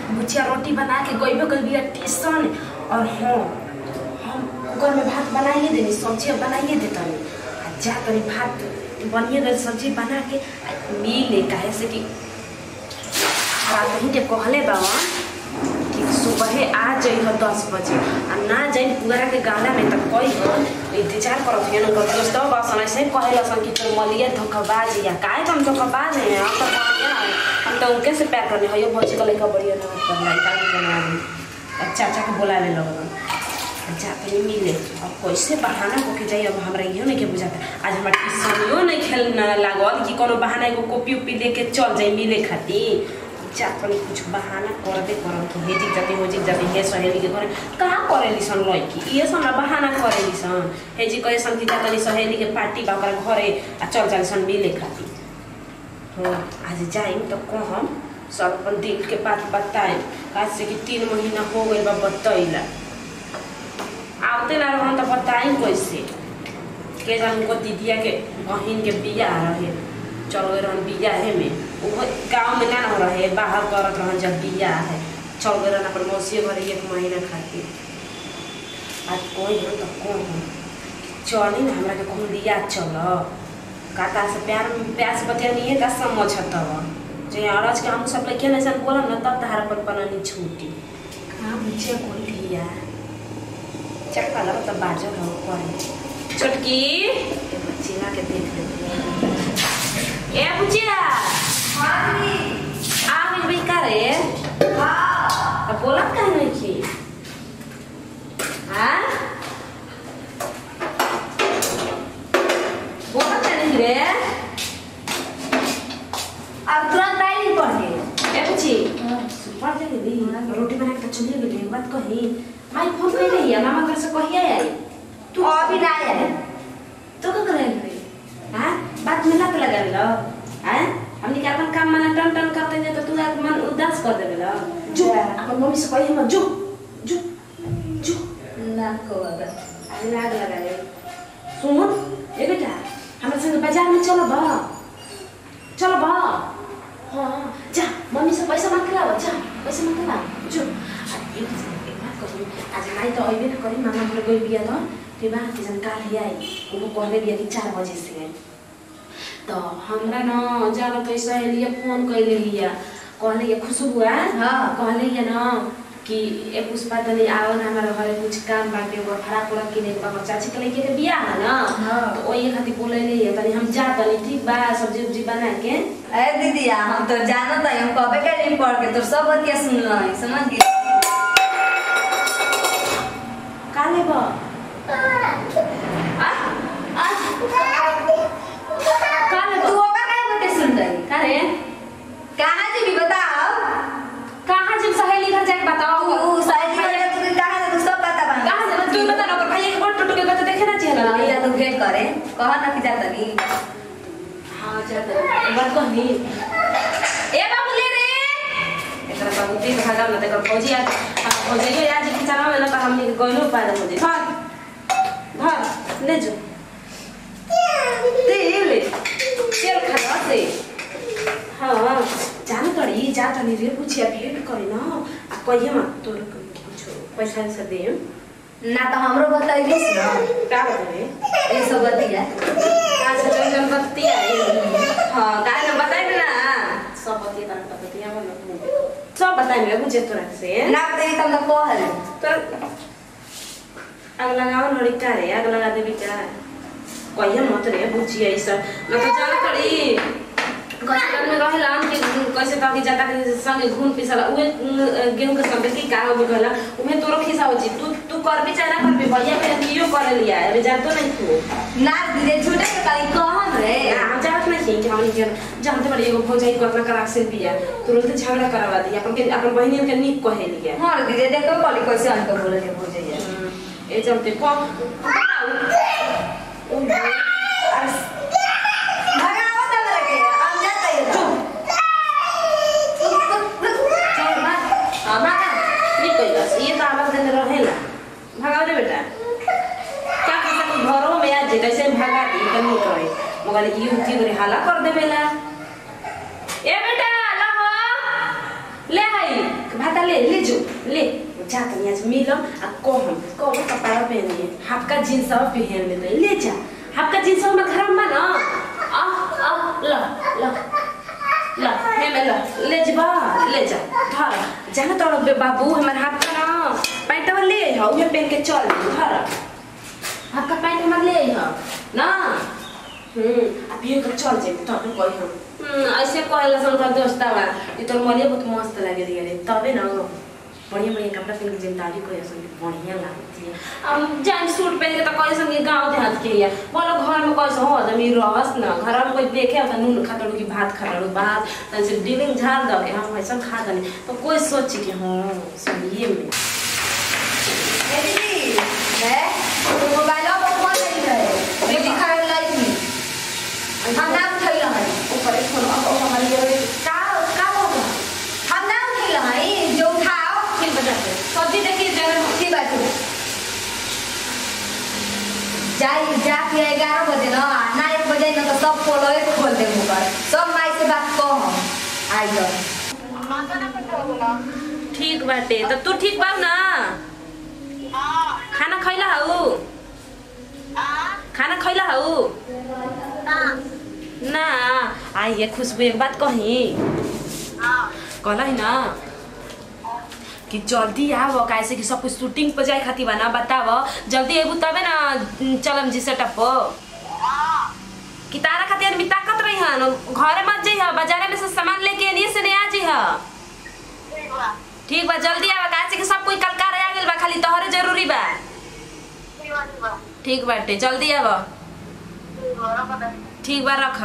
भुजिया रोटी बना के गइबे कर बिया टेशन और हाँ हम कुकर में भात बनाइए देनी सब्जी बनाइए देतनी आ जा तनी भात बनिए गई सब्जी बना के आ मिले काहे से कि बात ही के कहले बाबा कि सुबह आ जाइह दस बजे आ ना जाई पुअरा के गाला में तक कोई इंतजार करत हियन कर दोस्तों बस ऐसे कहेला सन कि तोर मलिया धोखाबाज या काहे तुम धोखाबाज है हम तो बढ़िया है हम तो उनके से प्यार करने है यो भौजी का लड़का बढ़िया ना कर लड़का के बना दी चाचा को बुला ले लोग जा तनी मिले अब कैसे बहाना को के जाई अब हमरा इहो नहीं के बुझाता आज हमरा ट्यूशनियो नहीं खेलना लागल कि कोनो बहाना एगो कॉपी उपी लेके चल जाई मिले खातिर जा तनी कुछ बहाना करबे करम कि हेजिक जाती होजिक जाती हे सहेली के घरे कहाँ करेली सन लड़की ये सब ना बहाना करेली सन हेजी कहे सन कि जा तनी सहेली के पार्टी बा ओकरा घरे आ चल जाली सन मिले खातिर हाँ आज जाइम तो कहम सब अपन दिल के बात बताए काहे से कि तीन महीना हो गइल बा बतैला आवते ना रहन तो बताई कैसे के जान उनको दीदिया के बहिन के बियाह रहे चल गए रहन बियाहे में वो गाँव में ना न रहे बाहर करत रहन जब बियाह है चल गए रहन अपन मौसी घर एक महीना खातिर आज कोई हम तो कौन हम चली ना हमरा के कहूँ लिया चल काका से प्यार प्यार से बतिया नहीं है का समझ तब जो अरज के हम सब लड़के ऐसा बोलम ना तब तहार पर पनानी छूटी कहाँ बुझे कोई लिया चक्का लगा तब बाजो रहो करे चुटकी ये बच्चिया के देख ले ए बुचिया आ गई भाई का रे अब बोला का नहीं की हाँ बोला का नहीं रे अब तुरंत आई नहीं पढ़ने ए बुची सुपर जल्दी दी रोटी बना के तो चलिए गेली बात कही माई फोन कर रही है मामा घर से कहिए आई तू अभी ना आया तो का करे रे हां बात में लत लगा लो हैं हमनी के अपन काम मना टन टन करते हैं तो तू एक मन उदास कर देबे लो जो अपन मम्मी से कही हम जो जो जो ना को अगर अरे लाग लगा रे सुन ए बेटा हमारे संग बाजार में चलो बा चलो बा हाँ जा मम्मी से पैसा मांग के लाओ जा पैसा मांग के लाओ जो आ, एक एक बात करू आज नाई तो अइबे न करी मामा घर गई बिया तो फिर बात की जन काल ही आई वो कहले बिया कि चार बजे से तो हमरा न जाना तो सहेलिया फोन कैले लिया कहले ये खुशबू है हाँ। कहले ये न कि ए पुष्पा तनी आओ ना हमारे घरे कुछ काम बाटे वो खड़ा पूरा किने के बा चाची के लेके के बियाह है ना हाँ। तो ओही खातिर बोले ले तनी हम जा तनी ठीक बा सब्जी उब्जी बना के अरे दीदी हम तो जानत है हम कबे के नहीं पढ़ के तो सब बतिया सुन रहे समझ गए का लेबो आ आ का तू लेबो ओका काहे बते सुन रही का रे कहाँ जी भी बताओ कहाँ जब सहेली घर जाके बताओ तू साइड में तू कहाँ से तू सब पता बन कहाँ से तू बता ना ओकर भाई एक बार टूट के तो देखे ना चाहिए ना या तो भेंट करे कहा ना कि जाता नहीं हाँ जाते एक बार कहनी ए बाबू ले रे एकरा बाबू तीन भागा ना तेकर फौजी आज हम फौजी के आज की चला में ना तो हमनी के गोइलो पाए फौजी धर धर ले जो तेल तेल खा से हाँ जान करी जा तनी रे पूछिया भेंट करे ना आ कहिए मत तोर कुछ पैसा से दे ना तो हमरो बताइबिस ना का बतावे ये सब बतिया अच्छा चल चल बतिया हाँ काहे ना बताई ना सब बतिया तान बतिया बन सब बताई मेरे बुझे तोरा से ना बताइए तब ना कहल तो आग लगाओ लड़ी का रे आग लगा देबी का कहिए मत रे बुझिए ई सब ना तो जाने पड़ी गजन में रहेला कि कैसे तो कि जाता के संगे घूम पिसला उहे अ, गेहूं के संगे की का हो गला उमे तोरो खिसा हो जी तू तू कर भी चाहे ना कर भी भैया पे लियो कर लिया अरे जानतो नहीं तू ना दीदी झूठे के कहीं कहम रे हम जानत नहीं कि हम के जानते बड़ी एगो भौजाई कतना करा से बिया तुरंत झगड़ा करवा दी अपन के अपन बहिनी के निक कहे लिया हाँ दीदी देखो कॉली कैसे हमको बोले थे हो जाइए ए चलते को ओ भगाओ तब लगे हम जाते हैं चुप चल भाग हां भागा निक कोई बस ये तो आवाज देने रहेला भागाओ रे बेटा क्या कर सकते घरों में आज कैसे भागा दी कहीं करे मगर ये उठी करे हाला कर देवेला ए बेटा ला हो ले आई भाता ले ले जो ले जा तनी आज मिलम आ कहम कहम कपड़ा पहन लिए हाफका जींस सब पहन ले ले जा हाफका जींस में खराब बा ना आ आ ल ल ल हे में ल ले जबा ले जा धर जाना तोड़ बे बाबू हमर हाफका ना पैंटवा ले ह उहे पहन के चल धर हाफका पैंट हमर ले ह ना हम्म अब ये कर चल जे तब कोई हम हम्म ऐसे कहला सन का दोस्ता बा ये तो मलिया बहुत मस्त लागे दिया रे तबे ना बढ़िया बढ़िया कपड़ा पहन के जिम्मेदारी कोई सन बढ़िया लागती है हम जान सूट पहन के तो कोई सन गांव देहात के या बोलो घर में कैसे हो आदमी रहस ना घर में कोई देखे त नून खातड़ू की भात खातड़ू भात तन से डिलिंग झाड़ दो के हम ऐसा खा दनी तो कोई सोची कि हां सही में ए दीदी है तो मोबाइल पर कौन नहीं है दीदी खा लाई थी हम ना उठैल हई ऊपर एक फोन अब हमारी ये का का होगा हम ना उठैल हई जो उठाओ फिर बजा दे सब्जी देखिए जगह की बात है जाई जाके ग्यारह बजे ना ना एक बजे ना तो सब खोलो एक खोल दे मुकर सब माई से बात कह हम आई जाओ ठीक बाटे तो तू ठीक बा ना खाना खैला हऊ खाना खैला हऊ ना आइए खुशबू एक बात कही कहला ना कि जल्दी आव कैसे कि सब कुछ शूटिंग पर जाए खातिर बा ना बताव जल्दी अबू तबे ना चलम जी सेटअप पर कि तारा खातिर आदमी ताकत रही हन घरे मत जइह बाजारे में से सामान लेके एनिए से नहीं आ जइह ठीक बा जल्दी आवा काहे से कि सब कोई कलकार आ गेल बा खाली तोहरे जरूरी बा ठीक बाटे जल्दी आवा ठीक बा रख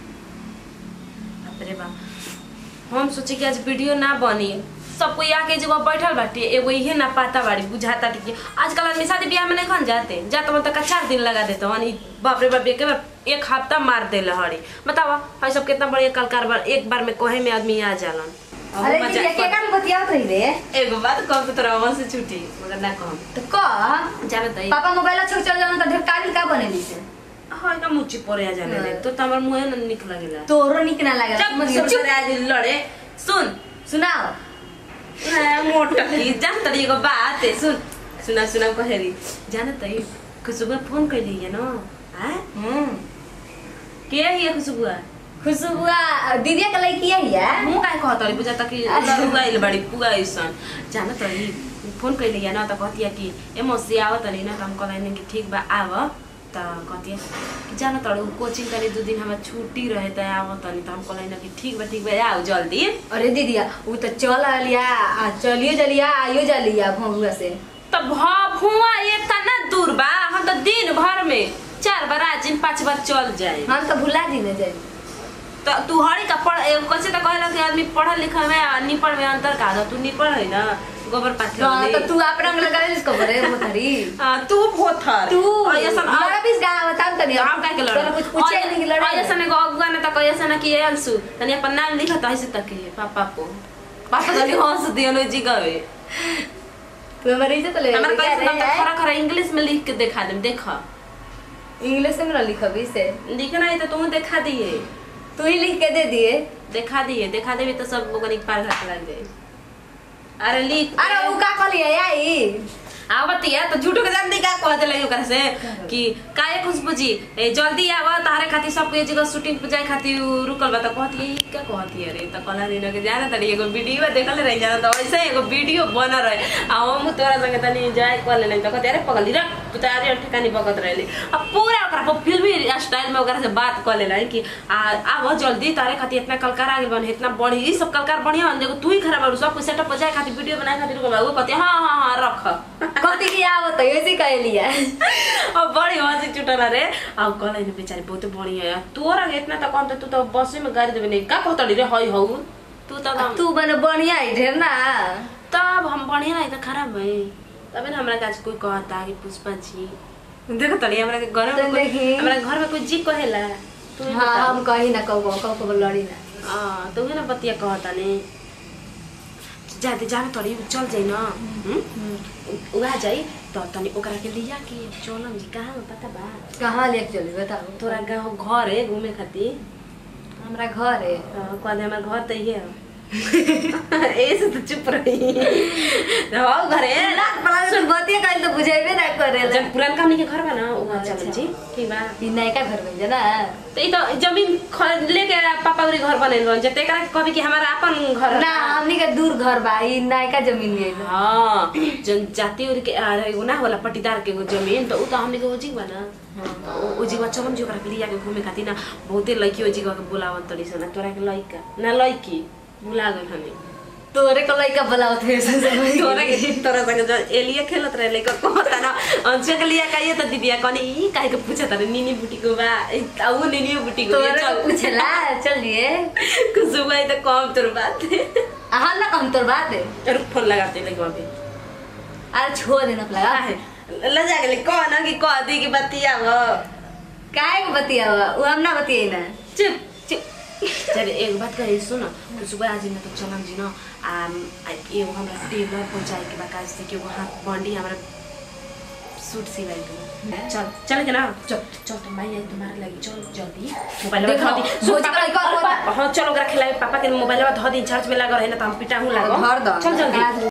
बाप रे बा हम सोचे कि आज वीडियो ना बनी सब कोई आके जगह बैठल बाटे एगो इहे ना पाता बाड़ी बुझाता कि आजकल आदमी शादी ब्याह में नहीं कौन जाते जाते मन तक चार दिन लगा देते हन ई बाप रे बाप एक बार एक हफ्ता मार दे हरी बतावा भाई सब कितना बढ़िया कलकार बार एक बार में कोहे में आदमी आ जालन अब अरे मजा- दीदी के काम बतियात रही रे एगो बात कह के तोरा वहां से छुट्टी मगर ना कहम तो कह जाने दई पापा मोबाइल छोड़ चल जाना तो ढेर काबिल का बनेली से हां ना मुची परे आ जाने दे तो तमर मुंह न निक लागेला तोरो निक ना लगे जब सब आज लड़े सुन सुनाओ ना मोटा की जान तरी एगो बात है सुन सुना सुना कहेरी जाने तई खुशबू फोन कैली है ना हां हम्म के है खुशबू खुशबुआ दीदी के लड़की है या मुंह काय कहत रही बुझा तक लड़ुआ आइल बड़ी पुगा ऐसन जाने तरी फोन कैली है ना त कहतिया कि ए मौसी आवत तनी ना त हम कहले कि ठीक बा आव त कहतिया कि जान तड़ू कोचिंग तनी दू दिन हमरा छुट्टी रहे त आव तनी त हम कहले कि ठीक बा ठीक बा आओ जल्दी अरे दीदिया वो तो चल आलिया आ चलियो जलिया आइयो जलिया भौरुआ से त भुआ ये तना दूर बा हम त दिन भर में चार बार आज दिन पांच बार चल जाए हम तो भुला दी ना जाई त तू हड़ी का पढ़ ए, कैसे त कहला कि आदमी पढ़ल लिखल में आ निपढ़ में अंतर का दो तू निपढ़ है ना गोबर पाथर हाँ, तो वाली। तू आप रंग लगा इसको बरे मोथरी हाँ, तू भोथर तू और ऐसन अब- लड़ा बीस गाँव बता तनी आप का के लड़ तोरा कुछ पूछे नहीं कि लड़ा ऐसा ने अगुआ ने त कैसे ना कि अंशु तनी अपन नाम लिखा त ऐसे तक है पापा को पापा तनी हंस दियो नो जी गवे तू हमारे इज्जत ले हमरा कैसे तब तक खरा खरा इंग्लिश में लिख के दिखा देम देख इंग्लिश में ना लिखबी से लिखना है तो तू देखा दिए तू ही लिख के दे दिए देखा दिए देखा देबे तो सब लोगन एक पार घाट लग जाए अरे लिख अरे वो का कहलिए आई आवतिया तो झूठो के जान दी का कह देले ओकरा से कि काहे खुशबू जी ए, जल्दी आव तारे खातिर सब के जगह शूटिंग पे जाए खातिर रुकल बा त कहती ई का कहती अरे त कहला दिन के जाना तनी एगो वीडियो देखल रही जाना त वैसे एगो वीडियो बन रहे आ हम तोरा संगे तनी जाए कर लेले त कहते अरे पगली रे तू त अरे ठिकानी बकत रहली अब पूरा ओकरा पर फिल्मी स्टाइल में ओकरा से बात कर लेला कि आ आव जल्दी तारे खातिर इतना कलकार आ गेल बन इतना बढ़ी ई सब कलकार बढ़िया बन देखो तू ही खराब बारू सब कुछ सेटअप पर जाए खातिर वीडियो बनाए खातिर रुकल बा वो कहते हां हां हां रख कथी की आवत है ऐसे कह लिया अब बड़ी हंसी चुटला रे अब कहले नि बेचारी बहुत बढ़िया है तोरा के इतना त कम त तू त बसे में गाड़ी देबे नहीं का कहतड़ी रे हई हऊ तू त हम तू बने बढ़िया है ढेर ना तब हम बढ़िया नहीं त खराब है तबे न हमरा काज कोई कहता कि पुष्पा जी देखो तड़ी हमरा के घर में तो कोई देखी। हमरा घर में कोई जी कहेला तू ही हाँ बता। हम कही ना कहू कहू कहू लड़ी ना हाँ तो उहे ना बतिया कहता ने जाते जाने तड़ी चल जाई ना हम्म? उ आ जाई तो तनी ओकरा के लिया के चलम जी कहाँ में पता बा कहाँ लेके चली बताओ तोरा गाँव घर है घूमे खातिर हमरा घर है हाँ, कहले हमार घर तो ये ऐसे तो चुप रही रहो घरे ना पड़ा सुन बतिया कहीं तो बुझेबे ना करे जब पुरान हमनी के घर बा ना उ अच्छा। चल जी ठीक बा ई नयका घर में जना तो ई तो जमीन ख- लेके पापा उरी घर बनेल बन जते एकरा के कहबी कि हमारा अपन घर ना हमनी के दूर घर बा ई नयका जमीन लिए हाँ जन जाति उरी के आ, एगो ना होला पट्टीदार के एगो जमीन तो उ तो हमनी के ओजी बा ना उ- उ जीवा चलम जो ओकरा के लिया के घूमे खातिर ना बहुते लड़की ओजी के बुलावन तड़ी सन तोरा के लड़का ना लड़की बुला गइल हनी तोरे को लइका बुलाओ थे तोरा के तोरा संगे जो एलिया खेलत रहे लइका कहता ना अंशु के लिया कहिए तो दीदिया कनी ई काहे के पूछत रहे नीनी बुटी को बा आ उ नीनी बुटी को तोरे चल को पूछला चलिए कुछ भाई तो कम तोर बात हाँ ना कहम तोर बात है रुक फोन लगाते लइका अभी अरे छोड़ देना लगा ल जा गेले कह ना कि कह दी कि बतिया वो काहे को बतिया हुआ वो हम ना बतियाई ना चुप चुप चल एक बात कहे सुन तो सुबह आज न तो चलम जी न आ आ, एगो हमरा टेलर पहुंचाए के बा काज से कि एगो हाथ बंडी हमरा सूट सिलाई के बा। चल चल के ना चल चल तो माई आई तुम्हारे लगी चल जल्दी मोबाइल देखो, धो दी भोज का लड़का हां चल ओकरा खिलाए पापा के मोबाइल धो दी चार्ज में लगा रहे ना तो हम पिटा हूं लागो धर दो। चल जल्दी